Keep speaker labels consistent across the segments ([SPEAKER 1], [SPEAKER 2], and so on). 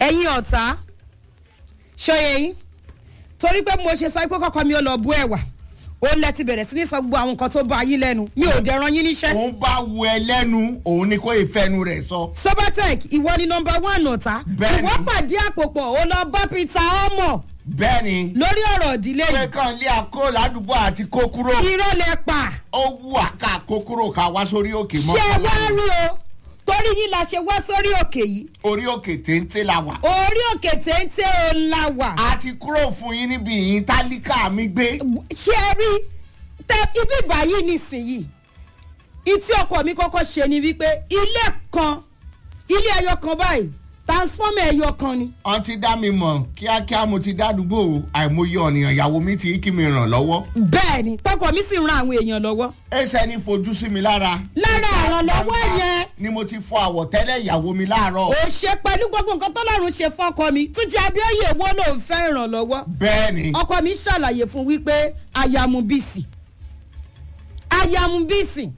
[SPEAKER 1] ẹ̀yin ọ̀tá ṣọyẹ yín torí pé mo ṣe sọ pé kọ́kọ́ mi ò lọ bú ẹ̀wà ó lẹ ti bẹ̀rẹ̀ sí ní sọ gbogbo àwọn nǹkan tó bá yín lẹ́nu mi ò dẹ̀ ran yín níṣẹ́.
[SPEAKER 2] òun bá wu ẹ lẹ́nu òun ni kò ìfẹ́nu rẹ̀ sọ.
[SPEAKER 1] sobatec ìwọ ni nọmba one ọ̀tá
[SPEAKER 2] Bẹ́ẹ̀ni.
[SPEAKER 1] ìwọ pàdé àpòpọ̀ ó lọ bá peter ọmọ
[SPEAKER 2] bẹ́ẹ̀ ni
[SPEAKER 1] lórí ọ̀rọ̀ ìdílé
[SPEAKER 2] pé
[SPEAKER 1] yìí
[SPEAKER 2] kàn lé àkó ládùúgbò àti kó kúrò
[SPEAKER 1] irọ́ lẹ pa
[SPEAKER 2] ó wù àká kó kúrò ká wá sórí òkè mọ́
[SPEAKER 1] ṣé wá rí o torí yín la ṣe wá sórí òkè yìí
[SPEAKER 2] orí òkè téńté la wà.
[SPEAKER 1] orí òkè téńté ò la wà
[SPEAKER 2] a ti kúrò fún yín níbi ìyín tálíkà mi gbé.
[SPEAKER 1] ṣé ẹ rí tẹ ibi báyìí nísìnyìí ìtí ọkọ mi kọ́kọ́ ṣe ni wípé ilé kan ilé ẹyọ kan báyìí transformer ẹyọ kan ni
[SPEAKER 2] wọ́n ti dá mi mọ̀ kíákíá mo ti dádúgbò àìmọye ọ̀nìyàn ìyàwó mi ti kí mi ràn lọ́wọ́.
[SPEAKER 1] bẹ́ẹ̀ ni tọkọ mi sì ń ran àwọn èèyàn lọ́wọ́
[SPEAKER 2] ẹsẹ̀ ní fojú sí mi lára.
[SPEAKER 1] lára ìrànlọ́wọ́ yẹn
[SPEAKER 2] ni mo ti fọ àwọ̀tẹ́lẹ̀ ìyàwó mi láàárọ̀.
[SPEAKER 1] ò ṣe pẹ̀lú gbogbo nǹkan tọ́lọ́run ṣe fọ́kọ mi túnjí abíọ́yè wo ló ń fẹ́ ìrànlọ́wọ́
[SPEAKER 2] bẹ́ẹ̀ ni
[SPEAKER 1] ọkọ mi ṣàlàyé fún wípé ayamu bíìsì ayamu bíìsì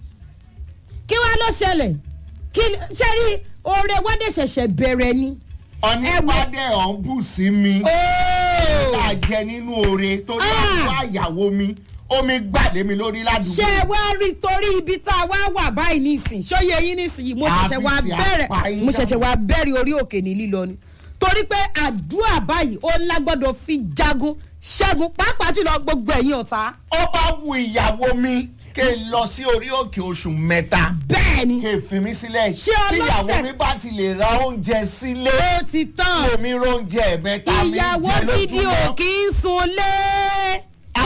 [SPEAKER 1] kí wàá ló ṣẹlẹ̀ kí ṣe rí oore wádé ṣẹ̀ṣẹ̀ bẹ̀rẹ̀ ni.
[SPEAKER 2] ọ̀nìpàdé ọ̀hún bù sí mi.
[SPEAKER 1] Ooo.
[SPEAKER 2] ká jẹ nínú oore torí
[SPEAKER 1] Ah.
[SPEAKER 2] àdúrà ìyàwó mi omi gbàdé mi lórí ládùúgbò.
[SPEAKER 1] ṣé wá rí torí ibi tá a wá wà báyìí nísìn ṣóye yín nísìnyí mo ṣẹ̀ṣẹ̀ wá
[SPEAKER 2] Àfi ti
[SPEAKER 1] bẹ̀rẹ̀
[SPEAKER 2] àpáyín
[SPEAKER 1] mo ṣẹ̀ṣẹ̀ wá bẹ̀rẹ̀ orí òkè ní lílọ ni torí pé àdúrà báyìí ó lágbọ́dọ̀ fi jagun ṣẹ́gun pàápàá jùlọ gbogbo ẹ̀yin ọ̀tá
[SPEAKER 2] ó bá wu ìyàwó mi kí n lọ sí orí òkè oṣù mẹ́ta
[SPEAKER 1] bẹ́ẹ̀ ni
[SPEAKER 2] kí n fi mí sílẹ̀
[SPEAKER 1] Ṣé
[SPEAKER 2] tí
[SPEAKER 1] ọlọ́sẹ̀-
[SPEAKER 2] ìyàwó mi bá ti lè ra oúnjẹ sílé
[SPEAKER 1] ó ti tán
[SPEAKER 2] lèmi róúnjẹ mẹ́ta mi
[SPEAKER 1] ìyàwó
[SPEAKER 2] jẹ
[SPEAKER 1] gidi ò
[SPEAKER 2] lójúmọ́.
[SPEAKER 1] kì í sunlé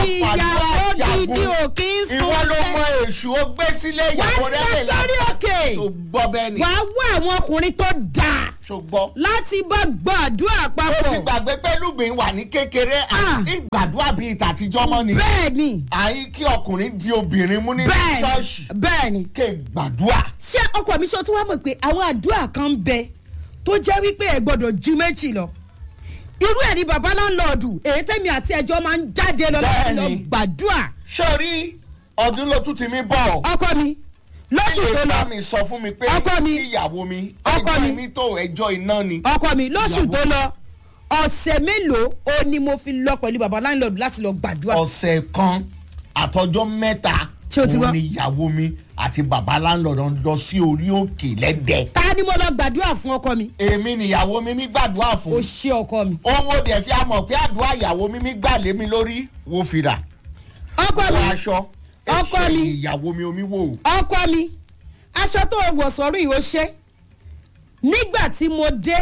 [SPEAKER 1] ìyàwó gidi ò kí ń sùn
[SPEAKER 2] ìwọ ló mọ èṣù ó gbé sílé ìyàwó
[SPEAKER 1] wá
[SPEAKER 2] rẹ̀
[SPEAKER 1] lọ sórí òkè
[SPEAKER 2] tó gbọ́ bẹ́ẹ̀ ni
[SPEAKER 1] wàá wá àwọn ọkùnrin tó dáa
[SPEAKER 2] tó gbọ́.
[SPEAKER 1] láti bá gbàdúrà
[SPEAKER 2] ó ti
[SPEAKER 1] papọ̀
[SPEAKER 2] gbàgbé pé lùgbìn wà ní kékeré
[SPEAKER 1] Ah.
[SPEAKER 2] àti ìgbàdúrà bíi tàtijọ́ mọ́ ni.
[SPEAKER 1] bẹ́ẹ̀ ni
[SPEAKER 2] àyí kí ọkùnrin di obìnrin mú ní
[SPEAKER 1] bẹ́ẹ̀
[SPEAKER 2] ṣọ́ọ̀ṣì
[SPEAKER 1] ni bẹ́ẹ̀ ni
[SPEAKER 2] ké gbàdúrà.
[SPEAKER 1] ṣé ọkọ mi ṣe tí wàá mọ̀ pé àwọn àdúrà kan ń bẹ tó jẹ́ wípé ẹ̀ gbọ́dọ̀ ju méjì lọ irú ẹ̀ ni bàbá láńlọ́ọ̀dù èyí tẹ́mi àti ẹjọ́ máa ń jáde lọ láti lọ
[SPEAKER 2] Bẹ́ẹ̀ni.
[SPEAKER 1] gbàdúrà
[SPEAKER 2] sórí ọdún ló tún ti mí bọ̀.
[SPEAKER 1] ọkọ mi lóṣù tó
[SPEAKER 2] ṣé
[SPEAKER 1] lọ
[SPEAKER 2] bá mi sọ fún mi pé
[SPEAKER 1] Ọkọ mi.
[SPEAKER 2] ìyàwó mi
[SPEAKER 1] Ọkọ
[SPEAKER 2] ẹjọ́
[SPEAKER 1] mi.
[SPEAKER 2] mi tó ẹjọ́ iná ni.
[SPEAKER 1] ọkọ mi lóṣù
[SPEAKER 2] Ìyàwó.
[SPEAKER 1] tó lọ ọ̀sẹ̀ mélòó ó ní mo fi lọ pẹ̀lú bàbá láńlọ́ọ̀dù láti lọ gbàdúrà
[SPEAKER 2] ọ̀sẹ̀ kan àtọjọ́ mẹ́ta
[SPEAKER 1] Ṣé o ti gbọ́?
[SPEAKER 2] òun ni ìyàwó mi àti bàbá láńlọ́ọ̀dù lọ sí orí òkè lẹ́dẹ̀ẹ́.
[SPEAKER 1] ta ni mo lọ gbàdúrà fún ọkọ mi
[SPEAKER 2] èmi nìyàwó mi mi gbàdúrà
[SPEAKER 1] ó
[SPEAKER 2] fún.
[SPEAKER 1] ṣe ọkọ mi
[SPEAKER 2] owó dẹ̀ fi àmọ̀ pé àdúrà ìyàwó mi mi gbà lé mi lórí wo fìrà
[SPEAKER 1] ọkọ
[SPEAKER 2] wọ
[SPEAKER 1] mi
[SPEAKER 2] aṣọ
[SPEAKER 1] Ọkọ
[SPEAKER 2] ẹ̀ṣẹ̀
[SPEAKER 1] mi.
[SPEAKER 2] ìyàwó mi omi wò.
[SPEAKER 1] ọkọ mi aṣọ tó wọ̀ sọ́rùn yìí ó ṣe nígbà tí mo dé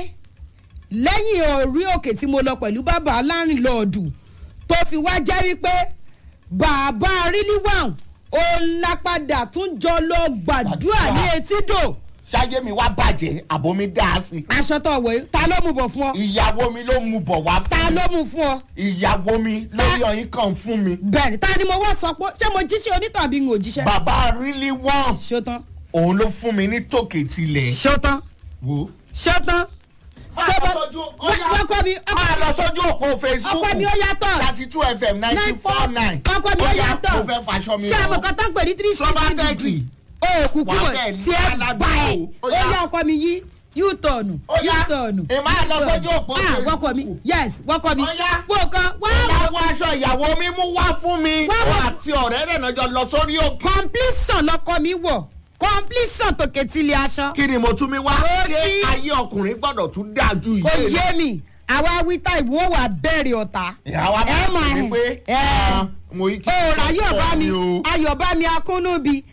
[SPEAKER 1] lẹ́yìn orí òkè tí mo lọ pẹ̀lú bàbá alárìnlọ́ọ̀dù tó fi wá jẹ́ wípé bàbá rílíwàn ó lápadà tún jọ lọ gbàdúrà ní etídò
[SPEAKER 2] ṣáyé mi wá bàjẹ́ àbò mi dá a sí.
[SPEAKER 1] aṣọ tó wọ̀ yìí ta ló mú bọ̀ fún ọ
[SPEAKER 2] ìyàwó mi ló mú bọ̀ wá
[SPEAKER 1] ta
[SPEAKER 2] fún mi.
[SPEAKER 1] ló mú fún ọ
[SPEAKER 2] ìyàwó mi lórí ọyìn kan fún mi.
[SPEAKER 1] bẹ́ẹ̀ni ta ni mo wá sọ pé ṣé mo jíṣẹ́ onítàbí n ò jíṣẹ́
[SPEAKER 2] bàbá really wọ́n
[SPEAKER 1] ṣótán
[SPEAKER 2] òun ló fún mi ní tòkè tilẹ̀.
[SPEAKER 1] ṣótán
[SPEAKER 2] wo.
[SPEAKER 1] ṣótán
[SPEAKER 2] Máa lọ sójú- ó yá.
[SPEAKER 1] ọkọ mi ọkọ
[SPEAKER 2] máa lọ sójú òpó facebook
[SPEAKER 1] ọkọ mi ó yàtọ̀
[SPEAKER 2] thirty two fm ninety four nine.
[SPEAKER 1] ọkọ mi ó yàtọ̀
[SPEAKER 2] mo fẹ́ faṣọ mi
[SPEAKER 1] ṣé àwọn kan tó ń pè ní three sixty
[SPEAKER 2] Sobatech.
[SPEAKER 1] degree òkú
[SPEAKER 2] Wà
[SPEAKER 1] kúrò
[SPEAKER 2] bẹ́ẹ̀ ní
[SPEAKER 1] tí ẹ
[SPEAKER 2] aládùúgbò.
[SPEAKER 1] bá ẹ
[SPEAKER 2] Ó
[SPEAKER 1] ó
[SPEAKER 2] yá.
[SPEAKER 1] yá ọkọ mi yí u-turn
[SPEAKER 2] Ó yá.
[SPEAKER 1] u-turn
[SPEAKER 2] Èmi á lọ sójú òpó
[SPEAKER 1] ah
[SPEAKER 2] Facebook.
[SPEAKER 1] wọ́kọ mi yes wọ́kọ mi
[SPEAKER 2] Ó yá.
[SPEAKER 1] wọ́kọ wá
[SPEAKER 2] ìyàwó aṣọ ìyàwó mi mú wá fún mi.
[SPEAKER 1] Wá wá.
[SPEAKER 2] òun àti ọ̀rẹ́ rẹ̀ náà jọ lọ sórí òkè.
[SPEAKER 1] completion lọkọ mi wọ̀ completion tòkè tilẹ̀ aṣọ
[SPEAKER 2] kí ni mo tún mi wá.
[SPEAKER 1] Ó
[SPEAKER 2] ṣé
[SPEAKER 1] sí.
[SPEAKER 2] ayé ọkùnrin gbọ́dọ̀ tún dáa ju
[SPEAKER 1] kò
[SPEAKER 2] ìyé
[SPEAKER 1] yé mi àwa wíta ìwọ wà bẹ̀rẹ̀ ọ̀tá
[SPEAKER 2] ìyàwó
[SPEAKER 1] ẹ
[SPEAKER 2] abẹ́rẹ́
[SPEAKER 1] mà
[SPEAKER 2] mi pé
[SPEAKER 1] ẹ
[SPEAKER 2] ah, mo yí kí
[SPEAKER 1] òòrà ayọ̀bá mi
[SPEAKER 2] o.
[SPEAKER 1] ayọ̀bá mi akúnnúbi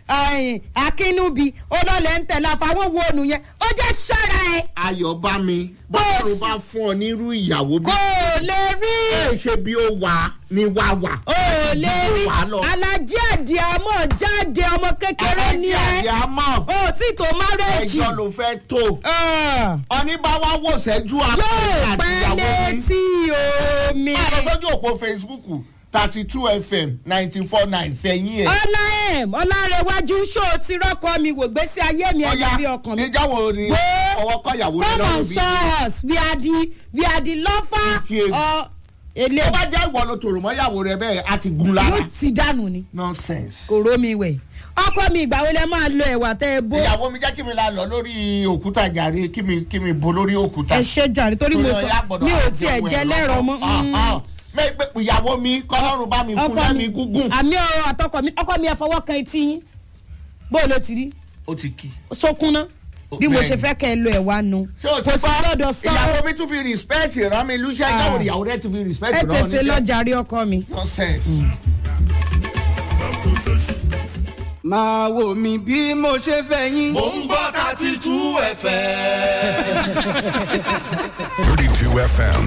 [SPEAKER 1] akínúbi olólè ń tẹ̀lé àfàwọn wo ònù yẹn ó jẹ́ ṣọ́ra ẹ̀
[SPEAKER 2] ayọ̀ bá mi
[SPEAKER 1] Bó o
[SPEAKER 2] bọ́ọ̀rù
[SPEAKER 1] sì-
[SPEAKER 2] bá fún ọ nírú ìyàwó bí.
[SPEAKER 1] kò lè rí
[SPEAKER 2] ẹ ṣe bí ó wà ní wà wà.
[SPEAKER 1] ò lè rí
[SPEAKER 2] wà á lọ.
[SPEAKER 1] alájí àdìámọ̀ jáde ọmọ kékeré ní ẹ
[SPEAKER 2] àti àmọ́
[SPEAKER 1] ó tí tó márẹ́jì
[SPEAKER 2] ẹjọ́ ló fẹ́ tó. ọní bá wá wò sẹ́jú
[SPEAKER 1] yóò
[SPEAKER 2] àpẹẹrẹ àti
[SPEAKER 1] pẹ́
[SPEAKER 2] ìyàwó mi.
[SPEAKER 1] létí omi
[SPEAKER 2] máa lọ sójú òpó facebook thirty two fm ninety four nine fẹ̀yìn ẹ̀.
[SPEAKER 1] ọlá em ọlárẹwájú ṣó ti rọ́kọ mi wò gbèsè ayé mi ẹ̀yà bí ọkàn mi.
[SPEAKER 2] ìjà wo ni
[SPEAKER 1] Wo.
[SPEAKER 2] ọwọ́ kọ́ ìyàwó rẹ
[SPEAKER 1] come
[SPEAKER 2] lọ́rùn
[SPEAKER 1] and
[SPEAKER 2] bí.
[SPEAKER 1] show us we are the we are the lover
[SPEAKER 2] Ike.
[SPEAKER 1] ọ ele
[SPEAKER 2] tó bá jẹ́ ìwọ ló tòrò mọ́ ìyàwó rẹ bẹ́ẹ̀ á ti gun lára.
[SPEAKER 1] yóò ti dànù ni
[SPEAKER 2] nonsense.
[SPEAKER 1] kò rómi wẹ̀ ọkọ mi ìgbà wo lẹ máa lo ẹ̀wà tẹ́ ẹ bó.
[SPEAKER 2] ìyàwó mi jẹ́ kí mi la lọ lórí òkúta jàre kí mi kí mi bo lórí òkúta.
[SPEAKER 1] ẹ ṣe jàre torí mo
[SPEAKER 2] Torí
[SPEAKER 1] sọ
[SPEAKER 2] ọyá gbọ́dọ̀
[SPEAKER 1] mi ò
[SPEAKER 2] àti
[SPEAKER 1] tiẹ̀
[SPEAKER 2] ohun
[SPEAKER 1] jẹ
[SPEAKER 2] ẹ̀rọ
[SPEAKER 1] lẹ́rọ
[SPEAKER 2] kan.
[SPEAKER 1] mọ́.
[SPEAKER 2] Ah, ah. Mẹ́ pé ìyàwó mi kọ́lọ́run bá mi fún
[SPEAKER 1] ọkọ
[SPEAKER 2] lẹ́mi
[SPEAKER 1] mi
[SPEAKER 2] gúngùn.
[SPEAKER 1] àmì ọ̀rọ̀ àtọkọ mi ọkọ mi ẹ fọwọ́ kan etí yín bó ló ti rí
[SPEAKER 2] ó ti kí.
[SPEAKER 1] sókúnná bí mo ṣe fẹ́ kẹ́ ẹ lo ẹ̀wà nu
[SPEAKER 2] ṣé o ti
[SPEAKER 1] kò sí
[SPEAKER 2] gbọ́
[SPEAKER 1] lọ́dọ̀ sọ
[SPEAKER 2] ìyàwó mi tún fi respect rán mi lúṣẹ́
[SPEAKER 1] Ah.
[SPEAKER 2] ìyàwó ìyàwó rẹ̀ tún fi respect
[SPEAKER 1] ẹ
[SPEAKER 2] rán mi
[SPEAKER 1] tètè
[SPEAKER 2] níṣẹ́.
[SPEAKER 1] lọ́jà rí ọkọ mi.
[SPEAKER 2] nonsense.
[SPEAKER 3] máa wò mí bí mo ṣe fẹ́ yín.
[SPEAKER 4] mò ń gbọ́ thirty two fm.
[SPEAKER 5] 32 FM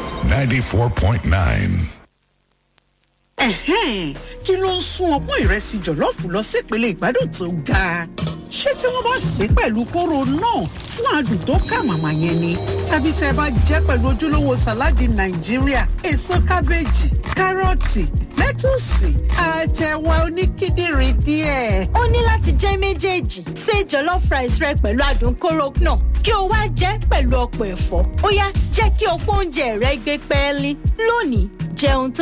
[SPEAKER 5] 94.9.
[SPEAKER 6] Ẹ̀hẹ́n, kí ló ń sún ọpọ́n ìrẹsì jọ̀lọ́ọ̀fù lọ sípele ìgbádùn tó ga? ṣé tí wọ́n bá sè é pẹ̀lú kóró náà fún adùn tó kà màmá yẹn ni? tàbí tẹ́ ẹ bá jẹ́ pẹ̀lú ojúlówó sàláàdì nàìjíríà èso kábéèjì kárọ̀tì lẹ́tùsì àtẹ̀wà oníkíndìnrín díẹ̀.
[SPEAKER 7] ó ní láti jẹ́ méjèèjì ṣe jollof rice rẹ pẹ̀lú adùn kóró náà kí o wá jẹ́ pẹ̀lú ọ̀pọ̀ ẹ̀fọ́ ó yá jẹ́ kí ọ̀pọ̀ oúnjẹ rẹ gbé pẹ́ẹ́lí lónìí jẹun tó